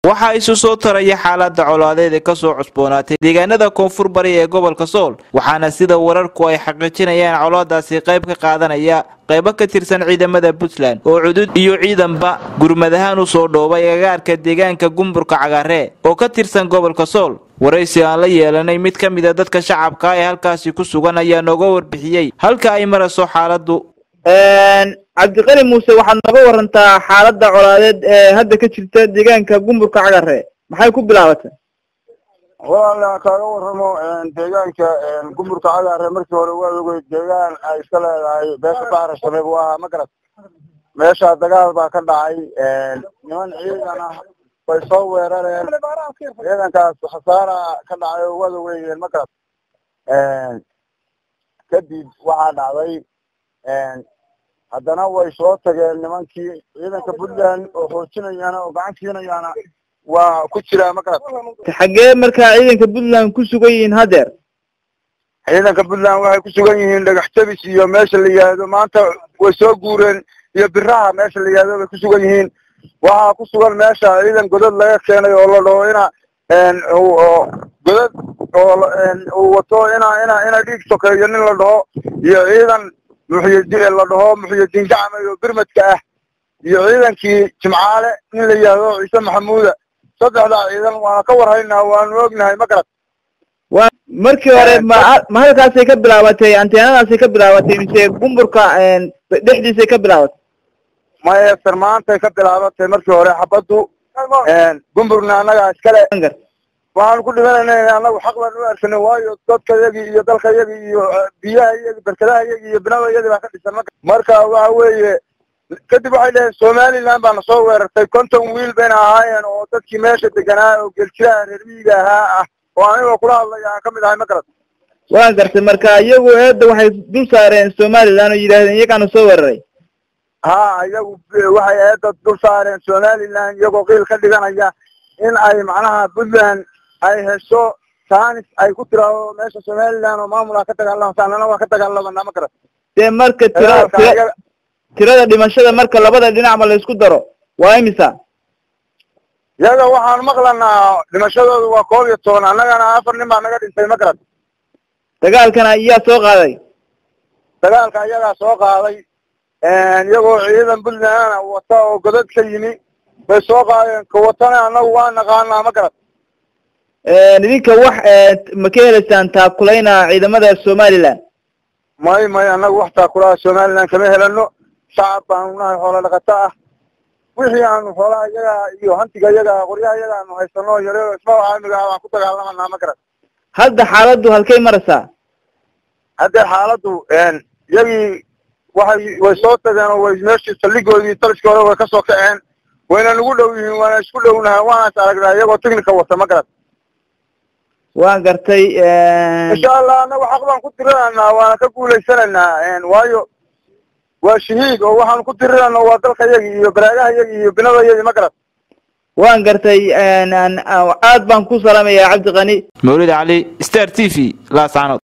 waxaa isu soo taraya xaalada colaadeed ee kasoo cusboonaatay deegaanada koonfur bari ee gobolka sool waxaana sida wararku ay xaqiijinayaan colaadaasi qayb ka qaadanaya qaybo ka tirsan ciidamada puntland oo cudud iyo ciidanba gurmad ahaan usoo dhoobay agagaarka deegaanka gumburka cagaaree oo ka tirsan gobolka sool waraysi aan la yeelanay mid ka mida dadka shacabka ee halkaasi ku sugan ayaa nooga warbixiyey halka ay marayso xaaladu cabdiqani muuse waxaad nooga warantaa xaaladda colaadeed ee hadda ka jirta deegaanka gumburka cagare maxay ku bilaabatay walaala kaaga warramo deegaanka gumburka cagaare markii hore waa ogey deegaan ay iska leedahay beesha bahra shabeeb u ahaa ma garat meesha dagaal baa ka dhacay niman ciidan ah way soo weerareen ciidankaas khasaara ka dhacay oo waad ogeeyeen ma garat kadib waxaa dhacday haddana way soo tageen nimankii ciidanka puntland oo xoojinayaana oo gacan siinayaana waa ku jiraa ma garat xaggee markaa ciidanka puntland ku sugan yihiin haddeer ciidanka puntland waxay ku sugan yihiin dhagax jabis iyo meesha la yihahdo maanta way soo guureen iyo biraha meesha la yihahdo bay ku sugan yihiin waxaa ku sugan meesha ciidan godad laga keenay oo la dhaho ina godad oo uu wato ina ina ina dhiig sokeeyo nin la dhaho iyo ciidan muxyidin la dhaho muxyidiin gacmay oo birmadka ah iyo ciidankii jimcaale nin la yihahdo ciise maxamuuda saddexdaa ciidan waana ka warhaynaa waanu ognahay ma garat wa markii hore ma ma halkaasay ka bilaabatay anteenadaasay ka bilaabatay mise gumburka dhexdiisay ka bilaabatay maya sarmaantay ka bilaabatay markii hore xabaddu gumburna annagaa iskale waxaanu ku dhimanayna annagu xaq baan u arkanay waayo dadka yagii iyo dalka yagii iyo biyaha iyagi berkadaha yagii iyo binada yadii baa ka dhisan ma marka waxa weeye kadib waxay dhaheen somaliland baana soo weerartay konton wiil bayna ahaayeen oo dadkii meesha deganaa oo geeljilaha reer miyiga ahaa ah oo anigoo kula hadlaya aan kamid ahay ma garat waan gartay marka iyagu eedda waxay dul saareen somaliland oo yidhahdeen iyagaana soo weeraray ha iyagu waxay eedda dul saareen somaliland iyagoo qiil ka dhiganaya in ay macnaha puntland ay hesho tanis ay ku tiraado meesha somaliland oo maamulaa ka dagaalamasa annana waa ka dagaalamanaa ma garat dee marka tira tira tirada dhimashada marka labada dhinacba la isku daro waa imisa iyaga waxaan maqlanaa dhimashadooda waa koob iyo toban annagana afar nin baa naga dhintay ma garat dagaalkana iyaa soo qaaday dagaalka iyagaa soo qaaday iyagoo ciidan puntland wata oo godad ka yimi bay soo qaadeen ka watana annagu waa naqaanaa ma garat idinka wax ma ka heleysaan taakulayna ciidamada somaliland may may annagu wax taakulaha somaliland kama helano shacab baanu nahay xoolo dhaqato ah wixii aanu xoolaha iyaga iyo hantiga iyaga qoryaha iyaga aanu haysano yare ismaal caamiga ah baan ku dagaalamanaa ma garat hadda xaaladdu halkay maraysaa haddee xaaladdu iyagii waxay way soo tageen oo way meeshii saldhigoodii taliskii hore way kasoo kaceen wayna nagu dhow yihiin waana isku dhownahay waana is aragnaa iyagoo technica wata ma garat waan gartay insha allah annagu xaq baan ku diriranaynaa waana ka guulaysanaynaa waayo waa shahiid oo waxaanu ku dirirana waa dalka yagii iyo baraagaha yagii iyo binada yagii ma garat waan gartay aad baan ku salaamayaa cabdiqani mawlid cali star t v laascanood